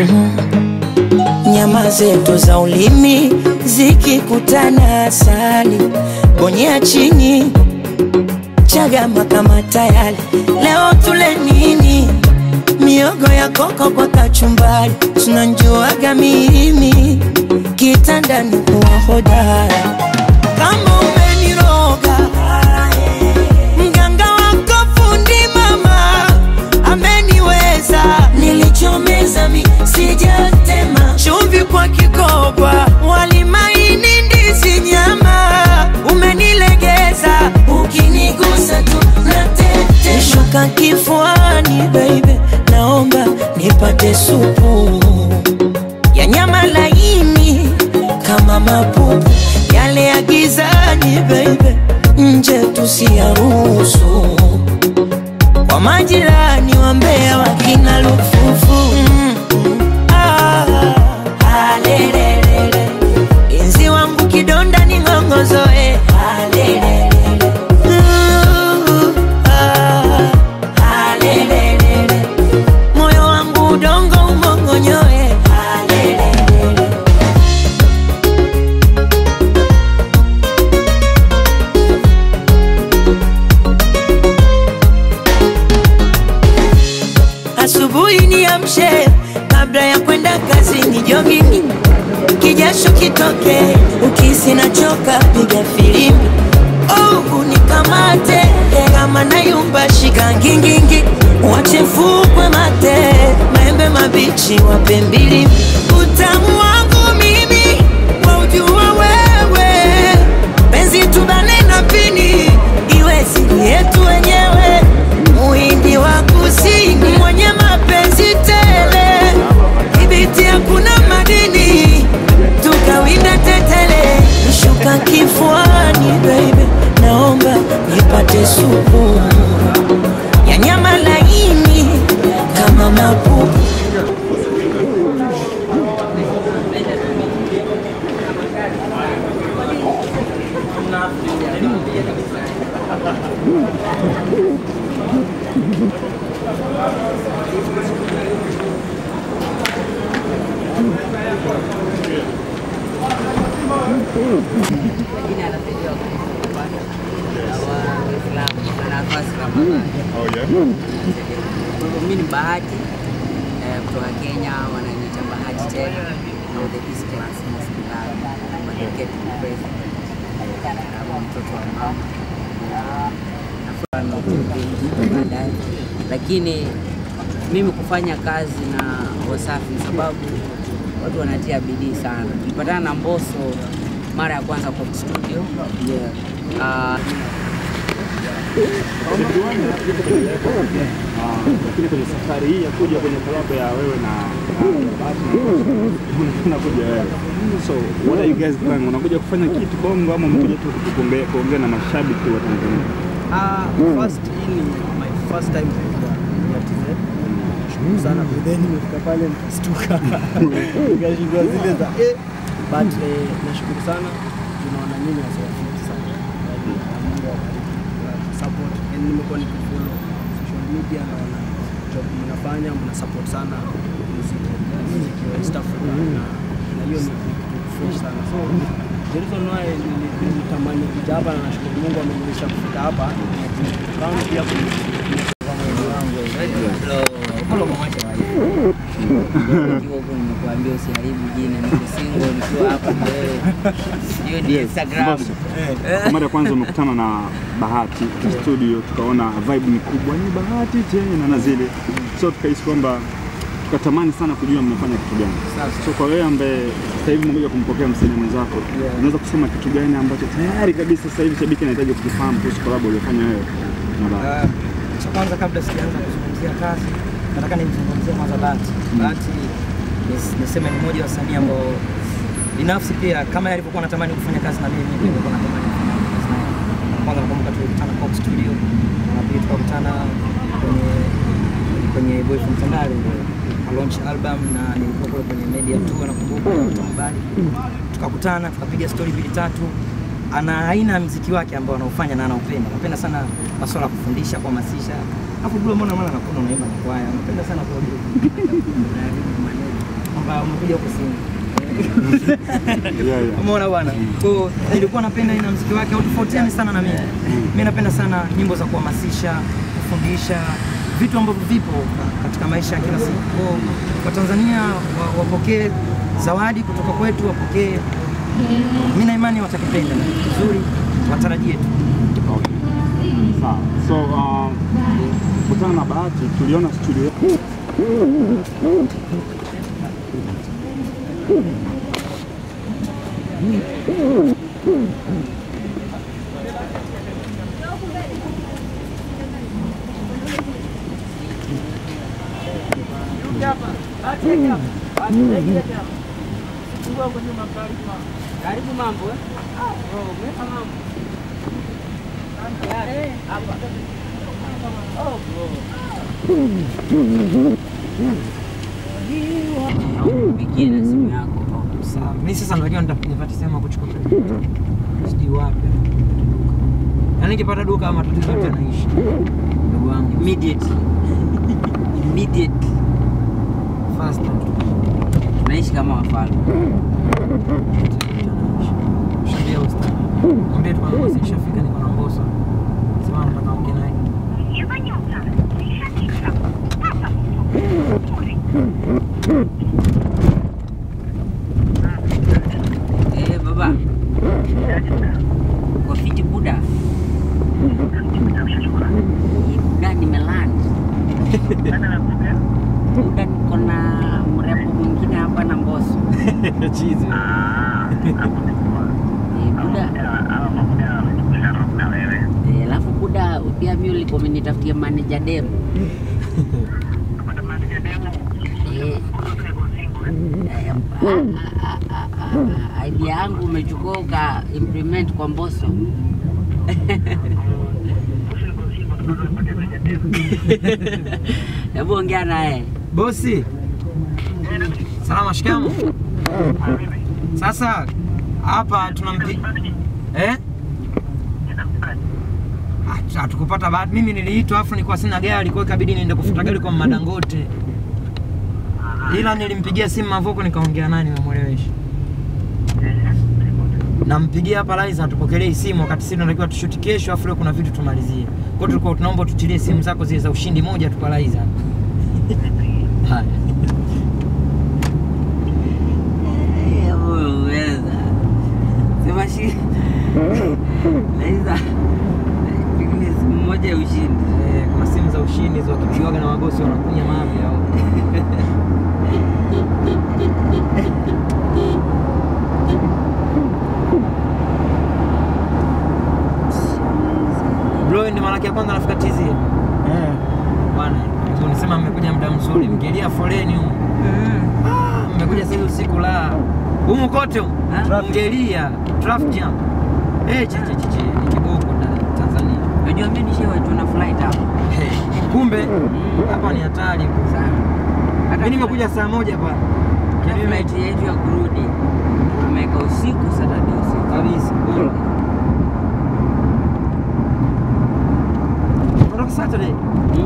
nyama zetu za ulimi zikikutana asali bonyea chini chagama kama tayari leo tule nini miogo ya koko kwa kachumbari tunanjuaga mimi kitandani kuwa hodara kama umeniroga mganga wako fundi mama ameniweza nilichomeza mi sijatema chumvi kwa kikoba walimaini ndizi nyama umenilegeza ukinigusa tu natete shuka kifuani baby naomba nipate supu ya nyama laini kama mapupu yale ya gizani baby nje tusiyaruhusu kwa majirani wa Mbeya wakina lufufu mm, mm, ah, ah, lelelele. Inzi wangu kidonda ni ng'ongozoe ah, lelelele. Uh, ah, ah, lelelele. moyo wangu udongo umongonyoe ah, lelelele. asubuhi niamshe kabla ya kwenda kazini jogging kijasho kitoke ukisi nachoka piga filimbi oh, unikamate kama nayumba shika ngingingi wache fukwe mate maembe mabichi wape mbili utamu wangu mimi waujua wewe penzi tubane na pini iwe siri yetu wenyewe muhindi wa kusini mwenye mapenzi tele ibiti hakuna madini tukawinda tetele shuka kifuani baby naomba nipate supu ya nyama laini kama mapupu Lakini anasaidia kupata wa Waislamu na nafasi Ramadhani. Kwa hivyo mimi ni Bahati eh, kutoka Kenya, wananiita Bahati tena au the East Class Mosque Club, Market President, au mtoto wa mama na nafurahi baadaye, lakini mimi kufanya kazi na Wasafi ni sababu watu wanatia bidii sana. Tulipatana na Mbosso mara ya kwanza kwa studio yeah. Uh, lakini kwenye safari hii ya kuja kwenye kolabo ya wewe na na Bahati unakuja wewe. So what are you guys planning? Unakuja kufanya kitu Bongo ama umekuja tu kuongea kuongea na mashabiki wa Tanzania? Ah, first hii ni my first time kuja ya TZ. Nashukuru sana but then nimefika pale nikastuka. Nikashindwa zile za eh but eh, nashukuru sana tunaona nyinyi wasafiri sana. Yaani, Mungu awabariki kwa support and nimekuwa nikifollow social media naona job mnafanya mna support sana muziki muziki wa East Africa na na hiyo ni ni kitu fresh sana so the reason why nili- nilitamani kuja hapa na nashukuru Mungu ameniwezesha kufika hapa kama pia kwenye Nikiwa huko nimekuambia usiharibu jina, niko single nikiwa hapa na wewe. Hiyo ni Instagram. Mbosso, Kwa mara ya kwanza umekutana na Bahati studio, tukaona vibe ni kubwa, ni Bahati tena na zile, so tukahisi kwamba tukatamani sana kujua mnafanya kitu gani. So kwa wewe ambaye sasa hivi umekuja kumpokea msanii mwenzako, unaweza kusema kitu gani ambacho tayari kabisa sasa hivi shabiki anahitaji kukifahamu kuhusu collab uliyofanya wewe na Bahati? Uh, cha kwanza kabla sijaanza kuzungumzia kazi, nataka nimzungumzie kwanza Bahati. Bahati nis- niseme ni mmoja wa wasanii ambao binafsi pia kama yeye alivyokuwa anatamani kufanya kazi na mimi, mimi pia nilikuwa natamani kufanya kazi naye. Kwanza nakumbuka tulikutana Coke Studio, na pia tukakutana kwenye kwenye Boy from Tandale launch album na nilikuwa kule kwenye media tour nakumbuka habari tukakutana tukapiga story mbili tatu ana aina ya mziki wake ambao anaufanya na anaupenda napenda sana masuala ya kufundisha kuhamasisha alafu bro mbona maana nakuna unaimba na kwaya napenda sana kwa kwamba umekuja huku Simba. Yeah, yeah. Umeona bwana? Kwa hiyo nilikuwa napenda aina ya muziki wake, hautofautiani sana na mimi. Mimi napenda sana nyimbo za kuhamasisha, kufundisha vitu ambavyo vipo katika maisha ya kila siku. Kwa hiyo Watanzania wa- wapokee zawadi kutoka kwetu, wapokee. Mimi na imani watakipenda vizuri, watarajie tu. Okay. Sawa. So uh, kutana na Bahati tuliona studio Karibu mambo eh? mambo. Pigie na simu yako. Sawa. Mimi sasa najua nita- nipate sehemu ya kuchukua credit. Sijui wapi. Yaani nikipata duka ama matatizo yote yanaishi. Ndugu wangu. Immediately. Immediately. Faster. Tunaishi kama wafalme. Shambia usta. Mwambie tu kwamba bosi nishafika niko na Mbosso. Sema nataka ongea naye. Eh, baba. Kwa fiti buda. Hii Buda nimeland. Buda niko na mrembo mwingine hapa na Mbosso. Chizi. Eh, Buda. Eh, alafu Buda pia mimi ulikuwa umenitafutia manager dem. Eh. Eh, a- a- a- a- a- idea yangu umechukua uka implement kwa Mbosso. Hebu ongea naye. Bosi. Salama shikamoo. Sasa hapa tunampi eh? Hatu- Hatukupata bahati. Mimi niliitwa afu nilikuwa sina gari, kwa hiyo ikabidi niende kufuta gari kwa Madangote. Ila nilimpigia simu Mavoko nikaongea naye nimemwelewesha. Nampigia hapa Liza atupokelee simu wakati sisi tunatakiwa tushuti kesho afu leo kuna vitu tumalizie. Kwa hiyo tulikuwa tunaomba tutilie simu zako zile za ushindi moja tu kwa Liza. Haya. Uweza sema shi Laiza pengine siku moja ya ushindi. Eh, kuna simu za ushindi hizo wakipigaga na wagosi wanakunya mavi hao. Bro, ndio mara yake ya kwanza nafika TZ. Bwana, tu nisema mmekuja muda mzuri, mkilia foleni huko. Ah, mmekuja sasa usiku la. Humu kote humu. Ah. Mngelia traffic jam. Eh, che che che che, ni kiboko da Tanzania. Unajua mimi nishawaitwa na flight hapa Hey, kumbe hapa ni hatari. sana. Hata Mimi nimekuja saa moja pa hata flight yetu ya kurudi tumeweka usiku Saturday usiku. kabisa. Kutoka Saturday. Mm.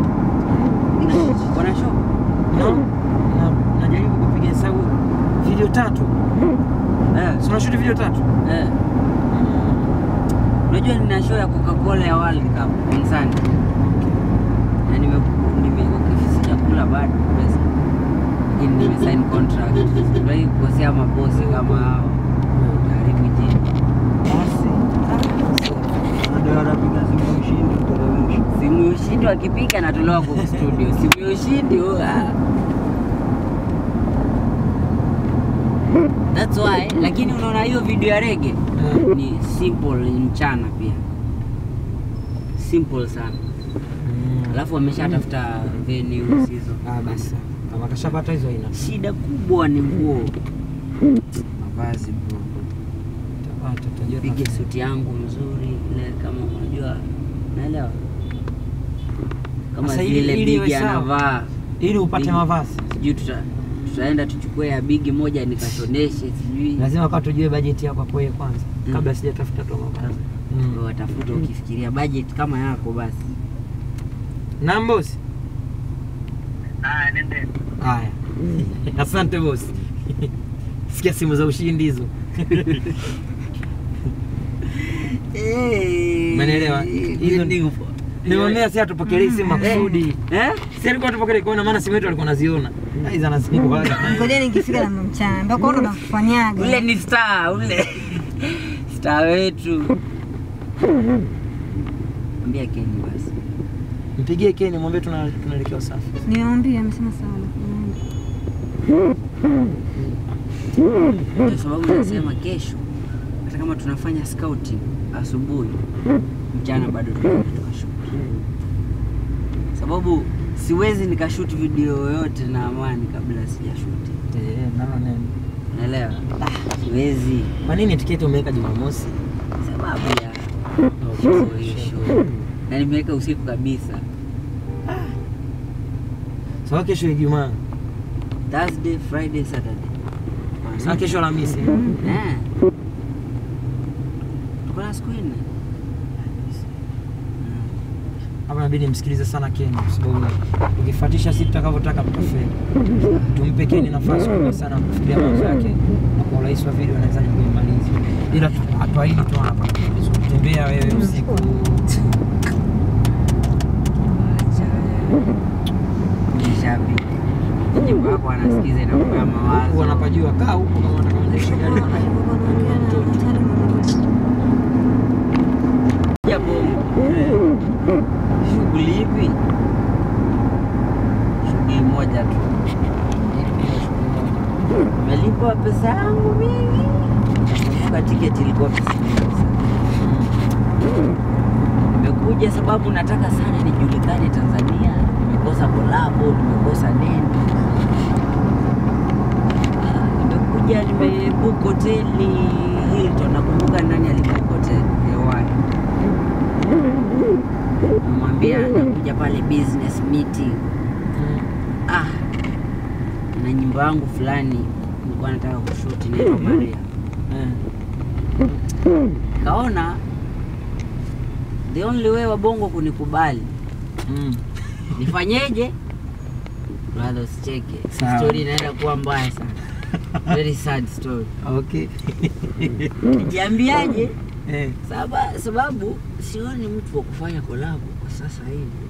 Wana show? No. Na najaribu kupiga hesabu video tatu. Eh, Si unashuti video tatu? eh. Unajua nina show ya Coca-Cola ya World Cup on Sunday. Na nime nime okay, sijakula bado pesa. Lakini nime sign contract. Sijawahi kukosea mabosi kama hao. Karibu jini. Ndio anapiga simu ushindi kuteremsha. Simu ya ushindi wakipiga natolewa kwa studio. Simu ya ushindi oh, ah. That's why, lakini unaona hiyo video ya rege Eh. ni simple, ni mchana pia, simple sana. Alafu wameshatafuta venues hizo. Ah, basi. Kama kashapata hizo ina. Shida kubwa ni nguo, mavazi bro. Tapata tutajua. Pige suti yangu mzuri ile, kama unajua, naelewa kama Sasa ili- zile ili iwe bigi sawa. anavaa Ili upate Bigi. mavazi. sijui tuta, tutaenda tuchukue ya bigi moja nikashoneshe sijui Lazima kwa tujue bajeti yako kwa yeye kwanza Mm. kabla sijatafuta tu mavazi. Mm. watafuta ukifikiria budget kama yako basi Na mbosi. Haya, asante bosi. Sikia simu za ushindi hizo. Umenielewa? Hizo ndio Nimeonea si atupokelei simu makusudi. Eh? Si alikuwa atupokelei kwa maana simu yetu alikuwa anaziona. Hizo anazikuaga. Ngojeni nikifika na mchana. Ndio kwa ndo nakufanyaga. Ule ni star, ule star wetu. Ambia Keni basi. Mpigie Keni mwambie tuna tunaelekea Usafi. Nimeambia amesema sawa. Kwa sababu nasema kesho hata kama tunafanya scouting asubuhi, mchana bado tunaenda tukashoot. Sababu siwezi nikashoot video yoyote na Amani kabla sijashoot. Eh, nalo neno. Unaelewa? Siwezi Kwa nini tiketi umeweka Jumamosi? sababu ya show hiyo show. Na nimeweka usiku kabisa. Sawa kesho Ijumaa. Thursday, Friday, Saturday. Sawa kesho Alhamisi. Eh. Tuko na siku nne. Hapa inabidi msikilize sana Keni kwa sababu ukifuatisha sisi tutakavyotaka tutafeli. Tumpe Keni nafasi kubwa sana kufikiria mawazo yake na kwa urahisi wa video anaweza kuimaliza. Ila tu- hatuahidi tu hapa. Tembea wewe usiku. Nishabiki. Nyimbo yako anasikiza inakupa mawazo. Wanapajua kaa huko kama wanaonyesha gari wana Ya bongo. Shughuli ipi? Shughuli moja tu. Nimelipwa pesa yangu mingi. Kwa tiketi ilikuwa pesa nyingi sana. Nimekuja sababu nataka sana nijulikane Tanzania. Nimekosa kolabo, nimekosa nini. Ah, Nimekuja nimebook hoteli Hilton. Nakumbuka nani alibook hoteli hewani. Namwambia nakuja pale business meeting. Ah, na nyimbo yangu fulani nilikuwa nataka kushuti inaitwa Maria. Kaona the only way wa bongo kunikubali Mm. nifanyeje? Brother, usicheke, Sawa. story inaenda kuwa mbaya sana, very sad story. Okay. Nijiambiaje? Eh. Saba, sababu sioni mtu wa kufanya kolabo kwa sasa hivi.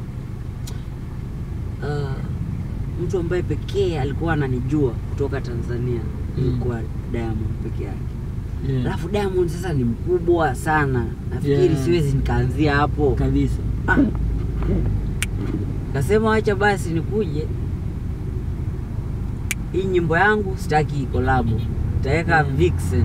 Uh, mtu ambaye pekee alikuwa ananijua kutoka Tanzania Mm. ilikuwa Diamond peke yake. Yeah. Alafu Diamond sasa ni mkubwa sana, nafikiri Yeah. siwezi nikaanzia hapo Kabisa. Ah. Kasema wacha basi nikuje, hii nyimbo yangu sitaki kolabo, nitaweka Mm. Vixen.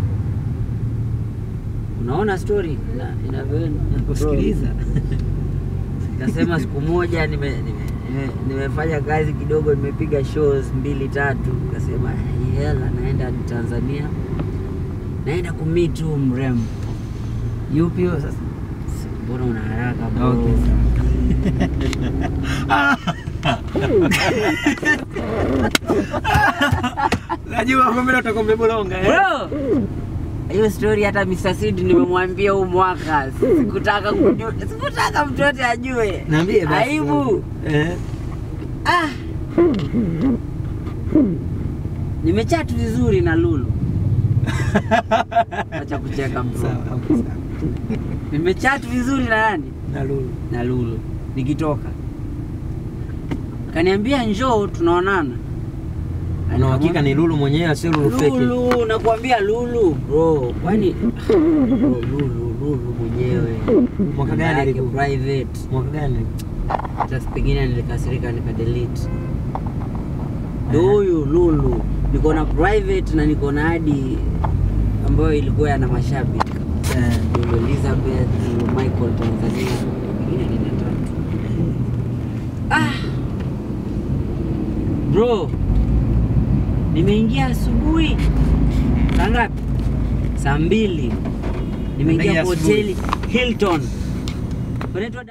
Unaona story ina- inavyoenda. Nakusikiliza. Kasema siku moja nime, nime, nime, nimefanya kazi kidogo, nimepiga shows mbili tatu, kasema hii hela naenda Tanzania, naenda kumit tu mrembo. Yupi huyo sasa? Mbona una haraka bro? Okay. Najua kumbe utakuwa umebolonga eh. Bro, hiyo story hata Mr. Sid nimemwambia huu mwaka, sikutaka kujua, sikutaka mtu yote ajue. Niambie basi. Aibu. Eh. Ah. Nimechat vizuri na Lulu. Acha kucheka bro. Sawa, okay, sawa. Nimechat vizuri na nani? Na Lulu. Na Lulu. Nikitoka. Kaniambia njoo tunaonana. Una uhakika ni Lulu mwenyewe sio Lulu fake? Lulu, nakwambia Lulu bro, kwani bro, Lulu, Lulu mwenyewe Mwaka Namba gani yake ilikuwa? private, Mwaka gani? hata pengine nilikasirika nika delete. Ndio huyu Lulu, niko na private na niko na hadi ambayo ilikuwa yana mashabiki Eh. Lulu Elizabeth, Lulu Michael Tanzania, pengine nina tatu. Ah bro, nimeingia asubuhi saa ngapi? Saa mbili nimeingia Nimeingia kwa asubuhi. hoteli Hilton, unaitwa